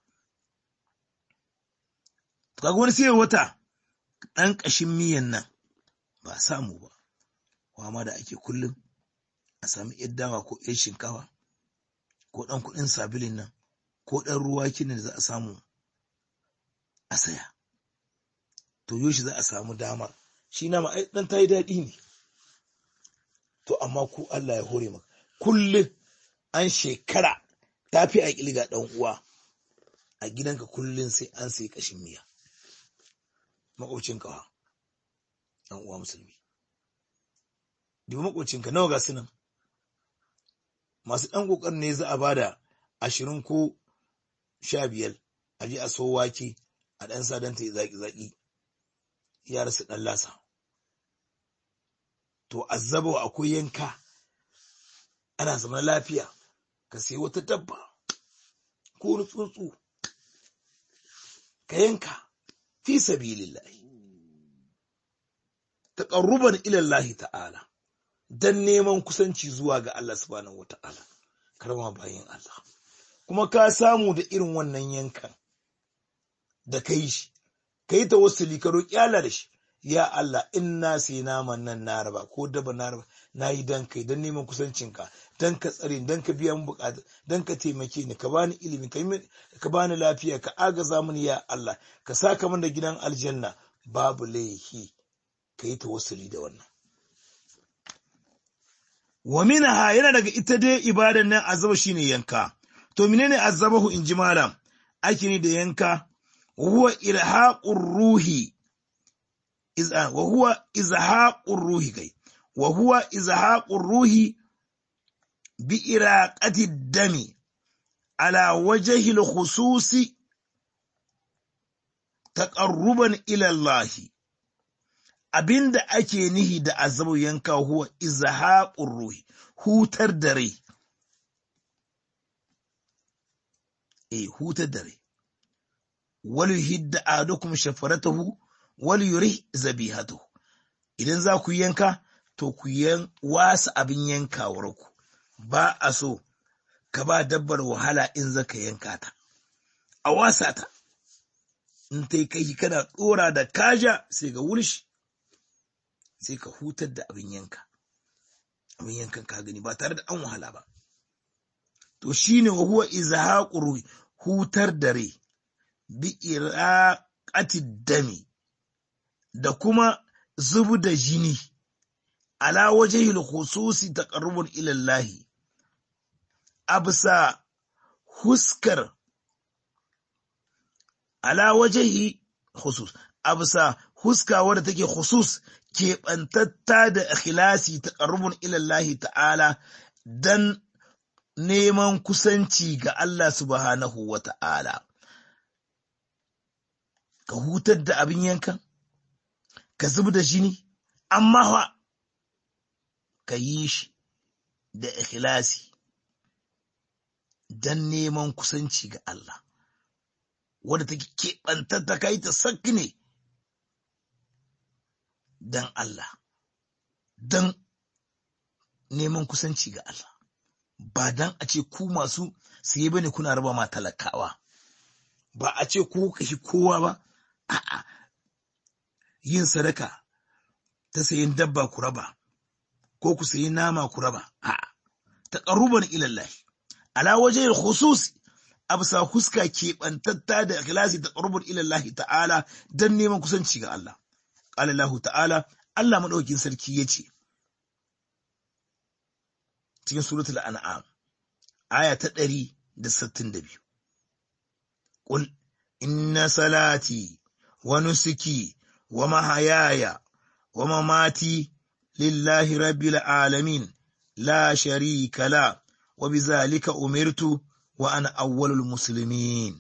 kaga wani sai wata ɗan ƙashin miyan nan ba samu ba kwama da ake kullum a sami yar dawa ko yar shinkawa ko ɗan kuɗin sabilin nan ko ɗan ruwa kinin da za a samu a saya to yoshi za a samu dama shi na ma ɗan ta yi daɗi ne to amma ku Allah ya hore maka kullum an shekara ta fi a ƙilga ɗan uwa a gidanka kullum sai an sai ƙashin miya maƙocinka wa ɗan uwa musulmi dubi maƙocinka nawa ga su nan masu ɗan ƙoƙarin ne za a bada ashirin ko sha biyar a je a so wake a ɗan sa don ta yi zaƙi-zaƙi ya rasu ɗan lasa to azzaba akwai yanka ana zama lafiya ka sai wata dabba ko wani tsuntsu ka yanka fi sabilillahi taqarruban ila Allah ta'ala dan neman kusanci zuwa ga Allah subhanahu wata'ala karama bayin Allah kuma ka samu da irin wannan yankan da kai shi kai tawassuli ka roki Allah da shi ya Allah in na sai naman nan na raba ko daba na raba na yi dan kai dan neman kusancinka dan ka tsare dan ka biya min bukata dan ka taimake ni ka bani ilimi ka bani lafiya ka agaza mini ya Allah ka saka min da gidan aljanna babu laihi ka yi tawassuli da wannan wa minha yana daga ita dai ibadan nan azaba shine yanka to menene azabahu in ji malam ake ne da yanka huwa ilhaqur ruhi wa huwa izhaqur ruhi kai wa huwa izhaqur ruhi bi iraqati dami ala wajhi al-khususi taqarruban ila Allah abinda ake nihi da azabu yanka huwa izhaqur ruhi hutar da rai eh hutar da rai wal yuhidda ahadukum shafaratahu wal yurih zabihatahu idan za ku yanka to ku yan wasa abin yankawar ku ba a so ka ba dabbar wahala in zaka yanka ta a wasa ta in ta kai kana dora da kaja sai ga wulshi sai ka hutar da abin yanka abin yankan ka gani ba tare da an wahala ba to shine wa huwa izhaqur hutar da rai bi iraqati dami da kuma zubu da jini ala wajhil khususi taqarrubun ila Allah absa huskar ala wajhi khusus absa huska wadda take khusus keɓantatta da ikhlasi taqarrubun ila Allah ta'ala dan neman kusanci ga Allah subhanahu wa ta'ala. Ka hutar da abin yankan, ka zub da jini, amma fa ka yi shi da ikhlasi don neman kusanci ga Allah, wadda take keɓantatta ka yi ta sakki ne don Allah, don neman kusanci ga Allah. ba dan a ce ku masu siye bane kuna raba ma talakawa ba a ce ku kashi kowa ba a'a yin sadaka ta sayin dabba ku raba ko ku sayi nama ku raba a'a taqarruban ila Allah ala wajhi khusus absa huska keɓantatta da ikhlasi taqarruban ila Allah ta'ala dan neman kusanci ga Allah qala Allah ta'ala Allah madaukin sarki yace cikin suratul an'am aya ta ɗari da sittin da biyu. Ƙul, inna salati wa nusuki wa mahayaya wa mamati lillahi rabbil alamin la sharika la wa bizalika umirtu wa ana awwalul muslimin.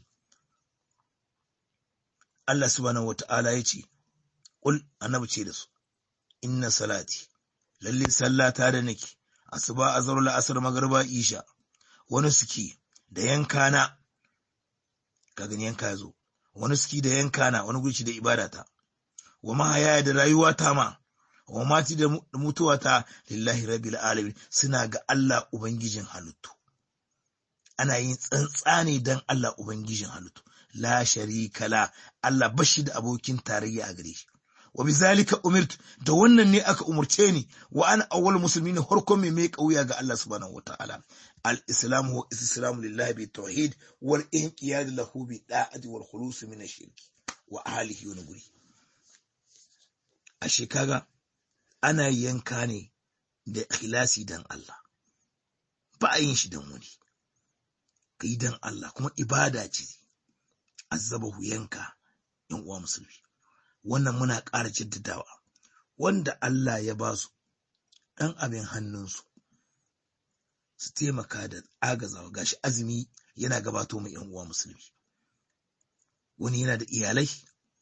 Allah subhanahu wa ta'ala ya ce, Ƙul, annabi ce da su, inna salati, lalle sallata da nake, asuba azhar la'asar magarba isha wani suki da yankana ka gani yanka yazo wani suki da yankana wani gurci da ibadata wa mahaya da rayuwa ta ma wa mati da mutuwa ta lillahi rabbil alamin suna ga Allah ubangijin halittu ana yin tsantsane dan Allah ubangijin halittu la sharika la Allah bashi da abokin tarayya a gare shi wa bizalika umirtu da wannan ne aka umurce ni wa ana awwal muslimin harkon mai mai kauya ga Allah subhanahu wataala al-islam huwa islamu lillahi bi tauhid wal inqiyad lahu bi da'ati wal khulus min ash-shirk wa ahlihi wa nuguri ashe kaga ana yanka ne da ikhlasi dan Allah ba a yin shi dan wani kai dan Allah kuma ibada ce azabahu yanka yan uwa musulmi wannan muna ƙara jaddadawa wanda Allah ya ba su ɗan abin hannunsu su taimaka da agazawa gashi azumi yana gabato mai yan uwa musulmi wani yana da iyalai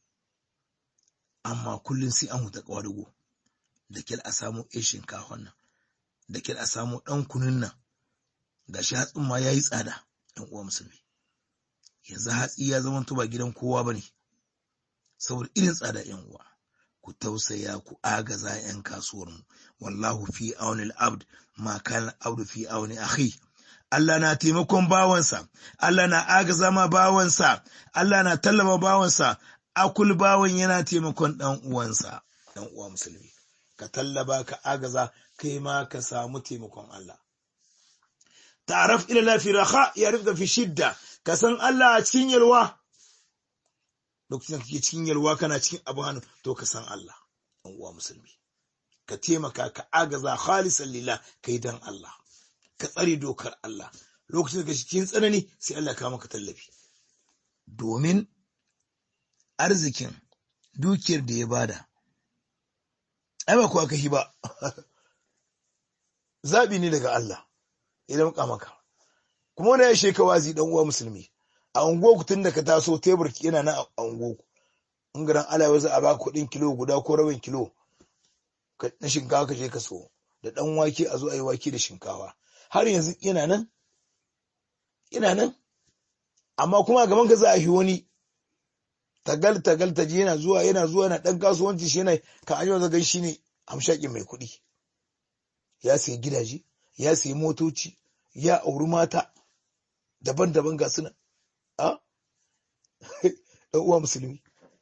amma kullum sai an huta ƙwadago da kyal a samu ɗan shinkafan nan da kyal a samu ɗan kunun nan gashi hatsin ma ya yi tsada yan uwa musulmi yanzu hatsi ya zama ba gidan kowa ba ne saboda irin tsada yan uwa ku tausaya ku agaza yan kasuwar mu wallahu fi auni al-abd ma kana abdu fi auni akhi Allah na taimakon bawansa Allah na agaza ma bawansa Allah na tallama bawansa akul bawan yana taimakon dan uwansa dan uwa musulmi ka tallaba ka agaza kai ma ka samu taimakon Allah ta'araf ila la fi raha yarifka fi shidda ka san Allah a cikin yalwa lokacin da kake cikin yalwa kana cikin abu hannu to ka san Allah ɗan uwa musulmi ka taimaka ka agaza khalisan lillah kai dan Allah ka tsare dokar Allah lokacin da kake cikin tsanani sai Allah ka maka tallafi domin arzikin dukiyar da ya bada ai ba kuwa kashi ba zabi ne daga Allah idan ka maka kuma wanda ya sheka wazi dan uwa musulmi a unguwarku tun da ka taso tebur yana nan a unguwarku in garan alawa za a baka kuɗin kilo guda ko rabin kilo na shinkafa ka je ka so da ɗan wake a zo a yi wake da shinkafa har yanzu yana nan yana nan amma kuma gaban ka za a yi wani tagal tagal ta je yana zuwa yana zuwa yana dan kasuwanci shi yana ka an yau zagan shi ne hamshakin mai kuɗi ya sayi gidaje ya sayi motoci ya auri mata daban-daban ga suna a dan uwa musulmi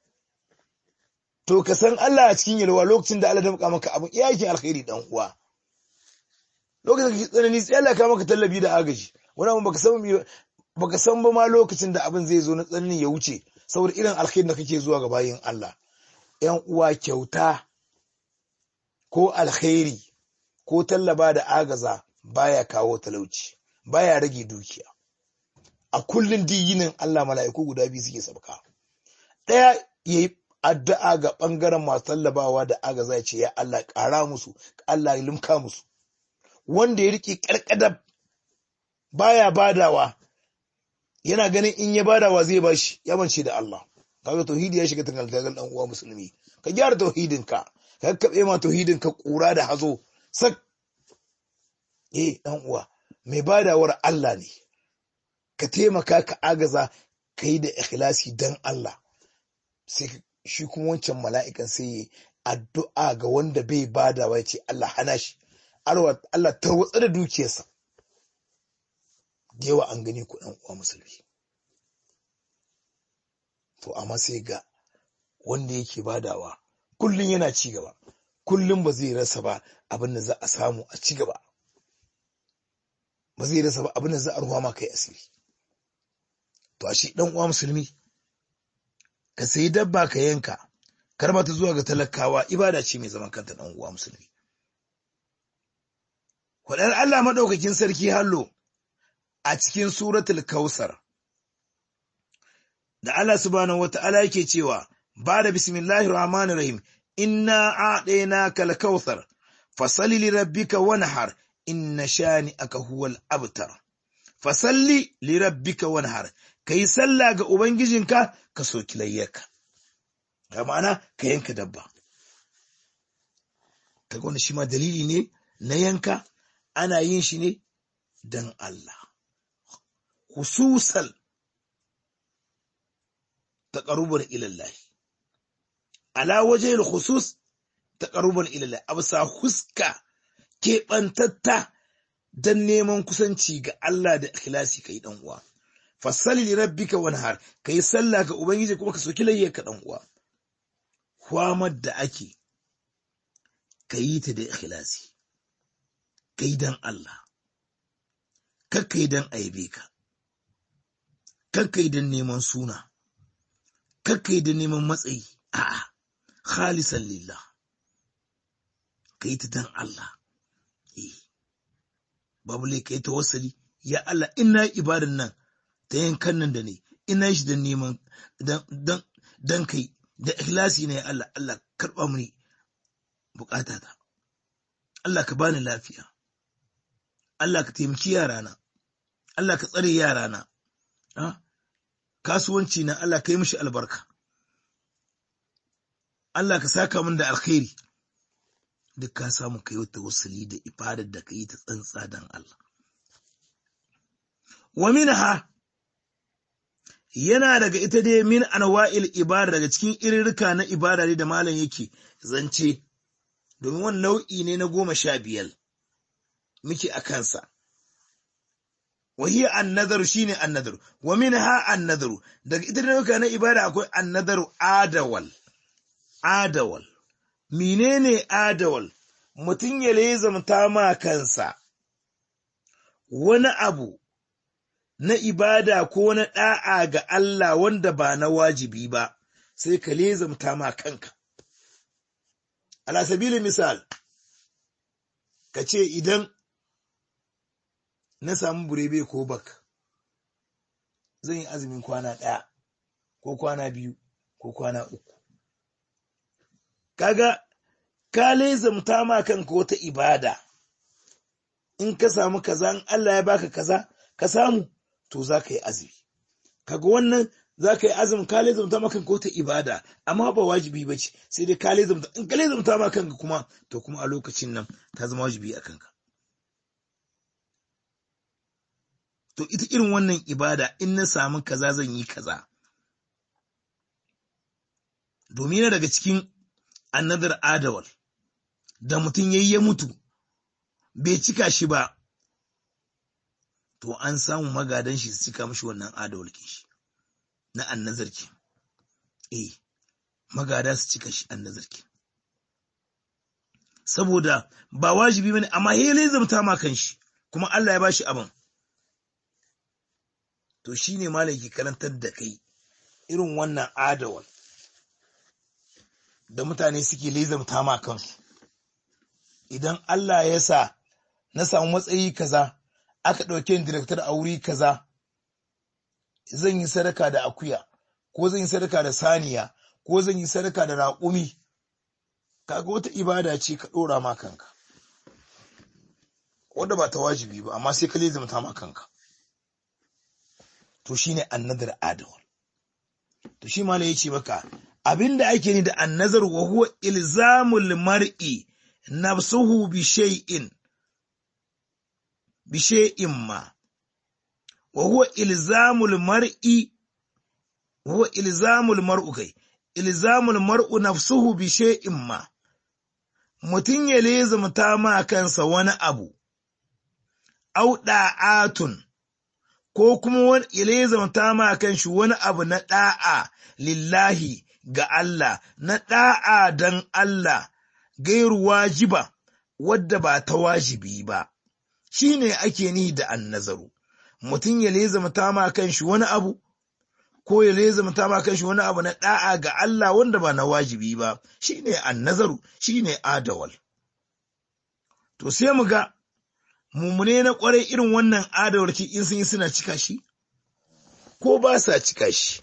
to ka san Allah a cikin yalwa lokacin da Allah da muka maka abin iyakin alkhairi dan uwa lokacin da kake tsanani sai Allah ka maka tallabi da agaji wani abin baka san baka san ba ma lokacin da abin zai zo na tsanani ya wuce saboda irin alkhairi da kake zuwa ga bayin Allah ‘yan uwa kyauta ko alkhairi ko tallaba da agaza baya kawo talauci baya rage dukiya a kullun diyinin Allah mala'iku guda biyu suke sabka ɗaya ya yi addu'a ga ɓangaren masu tallabawa da agaza ya ce ya Allah ƙara musu Allah ya limka musu wanda ya riƙe ƙarƙadar baya badawa yana ganin in ya badawa zai bashi ya mance da Allah kaga tauhidi ya shiga tangaltagal dan uwa musulmi ka gyara tauhidin ka ka kabe ma tauhidin ka kura da hazo sak eh dan uwa mai badawar Allah ne ka taimaka ka agaza kai da ikhlasi dan Allah sai shi kuma wancan mala'ikan sai yi addu'a ga wanda bai badawa ya ce Allah hana shi Allah tarwatsa da dukiyarsa da yawa an gani ku ɗan uwa musulmi to amma sai ga wanda yake badawa kullum yana ci gaba kullum ba zai rasa ba abin da za a samu a ci gaba ba zai rasa ba abin da za a ruwa ma kai asiri to a shi ɗan uwa musulmi ka sayi dabba ka yanka kar ta zuwa ga talakawa ibada ce mai zaman kanta ɗan uwa musulmi Kwaɗar Allah maɗaukakin sarki hallo a cikin suratul kausar da Allah subhanahu wata'ala yake cewa ba da bismillahir rahmanir rahim inna a'dainaka al-kautsar fasalli li rabbika wanhar inna shani'aka huwal abtar fasalli li rabbika wanhar kai sallah ga ubangijinka ka soki layyaka ga ma'ana ka yanka dabba kaga wannan shi ma dalili ne na yanka ana yin shi ne dan Allah hususan taqarruban ila Allah ala wajhil khusus taqarruban ila Allah absa huska keɓantatta dan neman kusanci ga Allah da ikhlasi kai dan uwa fasalli li rabbika wanhar kai sallah ga ubangiji kuma ka soki layyarka dan uwa kwamar da ake kayi ta da ikhlasi kai dan Allah kakkai dan aibe ka kakkai dan neman suna kakkai dan neman matsayi a'a khalisan lillah kai ta dan Allah eh babu lai kai tawassuli ya Allah ina ibadan nan ta yankan nan da ne ina shi dan neman dan dan dan kai da ikhlasi ne ya Allah Allah karba mini bukatata Allah ka bani lafiya Allah ka taimaki yarana Allah ka tsare yarana kasuwanci na Allah ka yi mishi albarka Allah ka saka min da alkhairi duk ka samu kai wata wasuli da ibadar da ka yi ta tsantsa dan Allah wa minha yana daga ita dai min anwa'il ibada daga cikin irirka na ibada ne da malam yake zance domin wani nau'i ne na goma sha biyar muke a kansa وهي النذر شيني النذر ومنها النذر daga ita nauka na ibada akwai annadaru adawal adawal menene adawal mutum ya lezamta ma kansa wani abu na ibada ko na da'a ga Allah wanda ba na wajibi ba sai ka lezamta ma kanka ala sabili misal ka ce idan na samu burebe ko bak zan yi azumin kwana ɗaya ko kwana biyu ko kwana uku kaga ka lezamta ma kanka wata ibada in ka samu kaza in Allah ya baka kaza ka samu to za ka yi azumi kaga wannan za ka yi azumin ka lezamta ma kanka wata ibada amma ba wajibi ba ce sai dai ka lezamta in ka lezamta ma kanka kuma to kuma a lokacin nan ta zama wajibi a kanka to ita irin wannan ibada in na samu kaza zan yi kaza domin yana daga cikin annadar adawal da mutum yayi ya mutu bai cika shi ba to an samu magadan shi su cika mashi wannan adawal ke shi na annazar ke eh magada su cika shi annazar ke saboda ba wajibi bane amma hele zamta ma kan shi kuma Allah ya bashi abin to shine malaki karantar da kai irin wannan adawal da mutane suke lezamta ma kansu idan Allah ya sa na samu matsayi kaza aka ɗauke ni director a wuri kaza zan yi sadaka da akuya ko zan yi sadaka da saniya ko zan yi sadaka da raƙumi kaga wata ibada ce ka ɗora ma kanka wanda ba ta wajibi ba amma sai ka lezamta ma kanka to shine annadar adawal to shi malai yace maka abinda ake ni da annazar wa huwa ilzamul mar'i nafsuhu bi shay'in bi shay'in ma wa huwa ilzamul mar'i wa huwa ilzamul mar'u kai ilzamul mar'u nafsuhu bi shay'in ma mutun ya lezamta ma kansa wani abu au da'atun ko kuma ya lezamta ma kanshi wani abu na da'a lillahi ga Allah na da'a dan Allah gairu wajiba wadda ba ta wajibi ba shine ake ni da annazaru mutum ya lezamta ma kanshi wani abu ko ya lezamta ma kanshi wani abu na da'a ga Allah wanda ba na wajibi ba shine annazaru shine adawal to sai mu ga mummune na kwarai irin wannan adawarki in sun yi suna cika shi ko ba sa cika shi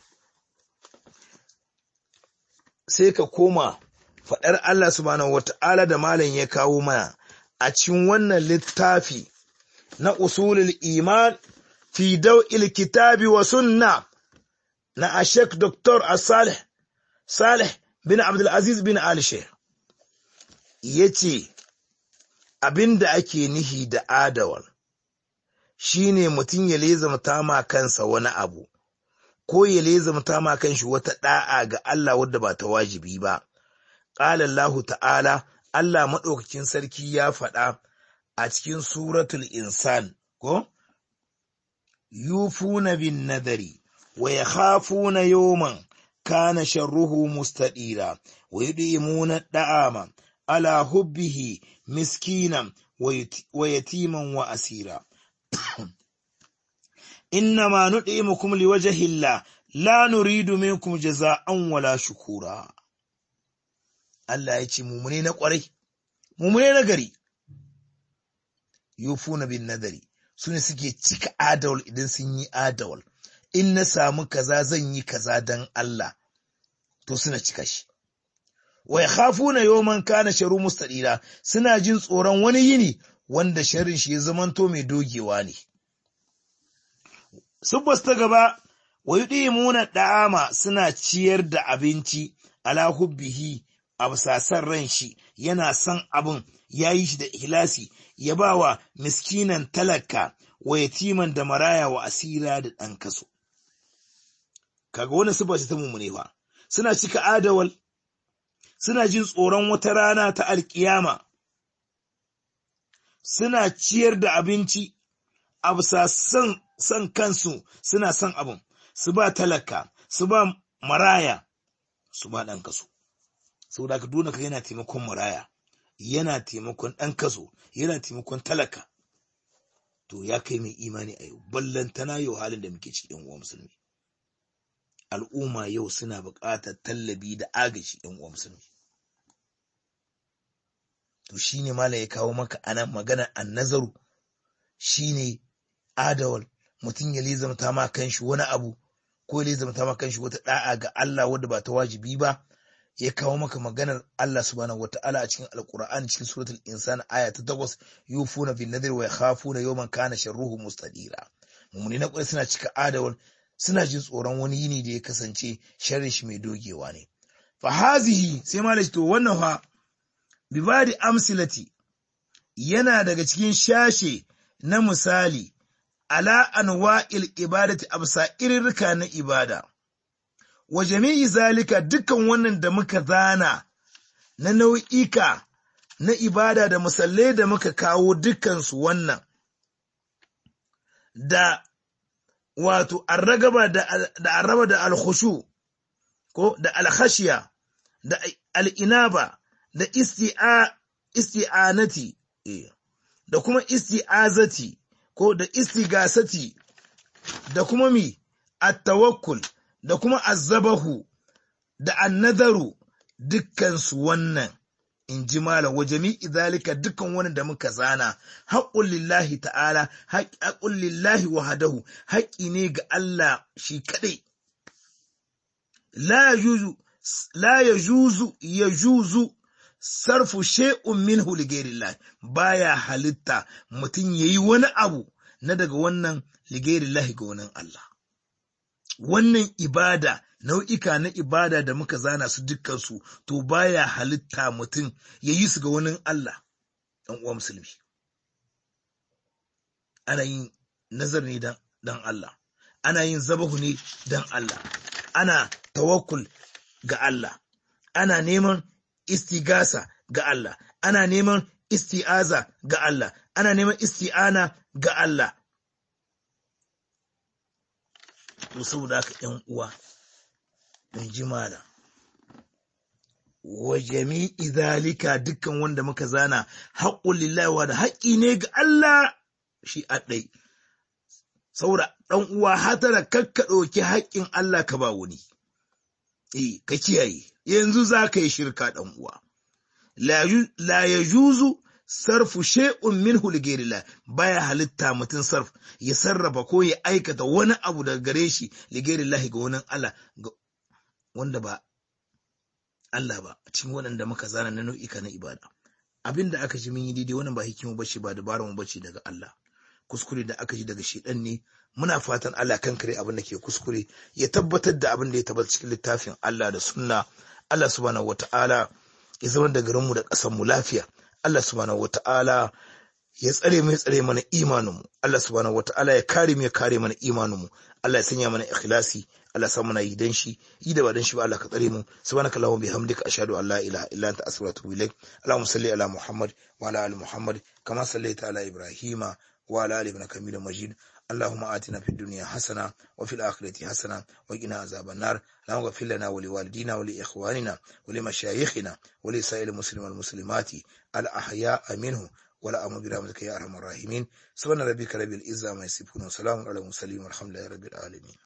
sai ka koma faɗar Allah subhanahu wata'ala da malam ya kawo mana a cikin wannan littafi na usulul iman fi daw'il kitabi wa sunna na ashek Dr. Salih Salih bin Abdul Aziz bin Ali Sheikh yace abinda ake nihi da adawal shine mutum ya lezamta ma kansa wani abu ko ya lezamta ma kanshi wata da'a ga Allah wadda ba ta wajibi ba qala Allah ta'ala Allah madaukakin sarki ya faɗa a cikin suratul insan ko yufuna bin nadari wa yakhafuna yawman kana sharruhu mustadira wa yudimuna da'ama ala hubbihi miskinan wa yatiman wa asira innama nud'imukum liwajhi Allah la nuridu minkum jaza'an wala shukura Allah ya ce mumune na kwarai mumune na gari yufuna bin nadari sune suke cika adawal idan sun yi adawal in na samu kaza zan yi kaza dan Allah to suna cika shi wa yakhafuna yawman kana sharu mustadira suna jin tsoron wani yini wanda sharrin shi ya zamanto mai dogewa ne subbas ta gaba wa yudimuna da'ama suna ciyar da abinci ala hubbihi a basasan ran shi yana son abin yayi shi da ihlasi ya bawa miskinan talaka wa yatiman da maraya wa asira da ɗan kaso kaga wani siffa ta mummune fa suna cika adawal suna jin tsoron wata rana ta alkiyama suna ciyar da abinci a bisa son kansu suna son abin su ba talaka su ba maraya su ba ɗan kaso saboda ka dole ka yana taimakon maraya yana taimakon ɗan kaso yana taimakon talaka to ya kai mai imani a yau ballantana yau halin da muke ciki uwa musulmi al'umma yau suna buƙatar tallabi da agaji ɗan uwa musulmi to shine malam ya kawo maka anan maganar annazaru shine adawal mutum ya lizamta ma kanshi wani abu ko ya lizamta ma kanshi wata da'a ga Allah wadda ba ta wajibi ba ya kawo maka maganar Allah subhanahu wata'ala a cikin alkur'ani cikin suratul insan aya ta 8 yufuna bin nadri wa yakhafuna yawman kana sharruhu mustadira mumuni na kwai suna cika adawal suna jin tsoron wani yini da ya kasance sharri shi mai dogewa ne fa hazihi sai malaci to wannan fa bibadi amsilati yana daga cikin shashe na misali ala anwa'il ibadati absa irirka na ibada wa jami'i zalika dukkan wannan da muka zana na nau'ika na ibada da musallai da muka kawo dukkansu wannan da wato arragaba da arraba da alkhushu ko da alkhashiya da al'inaba da isti'anati da kuma isti'azati ko da istigasati da kuma mi at-tawakkul da kuma azzabahu da annadaru dukkansu wannan in ji malam wa jami'i zalika dukkan wani da muka zana haƙƙun lillahi ta'ala haƙƙun lillahi wahadahu haƙƙi ne ga Allah shi kaɗai la yajuzu la yajuzu yajuzu sarfu shay'un minhu li ghayrillah baya halitta mutum yayi wani abu na daga wannan li ghayrillah ga wani Allah wannan ibada nau'ika na ibada da muka zana su dukkansu to baya halitta mutum ya yi su ga wani Allah ɗan uwa musulmi ana yin nazar ne dan Allah ana yin zabahu ne dan Allah ana tawakkul ga Allah ana neman istigasa ga Allah ana neman isti'aza ga Allah ana neman isti'ana ga Allah to saboda haka ƴan uwa in ji mala wa jami'i zalika dukkan wanda muka zana haƙƙun lillahi wa da haƙƙi ne ga Allah shi a ɗai saboda ɗan uwa hatara kakka ɗauki haƙƙin Allah ka ba wani eh ka kiyaye yanzu za ka yi shirka ɗan uwa la ya juzu sarfu shay'un minhu li ghayrillah baya halitta mutum sarf ya sarrafa ko ya aikata wani abu daga gare shi li ghayrillah ga wani Allah wanda ba Allah ba cikin waɗanda muka zana na nau'ika na ibada abin da aka ji mun yi daidai wannan ba hikima bace ba dabarar mu bace daga Allah kuskure da aka ji daga shedan ne muna fatan Allah kan kare abin da ke kuskure ya tabbatar da abin da ya tabbata cikin littafin Allah da sunna Allah subhanahu wata'ala ya zama da garin mu da ƙasar mu lafiya Allah subhanahu wata'ala ya tsare mu ya tsare mana imanin mu Allah subhanahu wata'ala ya kare mu ya kare mana imanin mu Allah ya sanya mana ikhlasi Allah sa muna yi dan shi yi da ba dan shi ba Allah ka tsare mu subhanaka allahumma bihamdika ashhadu an la ilaha illa anta astaghfiruka wa atubu ilaik allahumma salli ala muhammad wa ala ali muhammad kama sallaita ala ibrahima wa ala ali innaka hamidum majid اللهم آتنا في الدنيا حسنة وفي الآخرة حسنة وقنا عذاب النار اللهم اغفر لنا ولوالدينا ولإخواننا ولمشايخنا ولسائر المسلمين والمسلمات الأحياء منه ولا أمر برحمتك يا أرحم الراحمين سبحان ربك رب العزة ما يصفون وسلام على المرسلين والحمد لله رب العالمين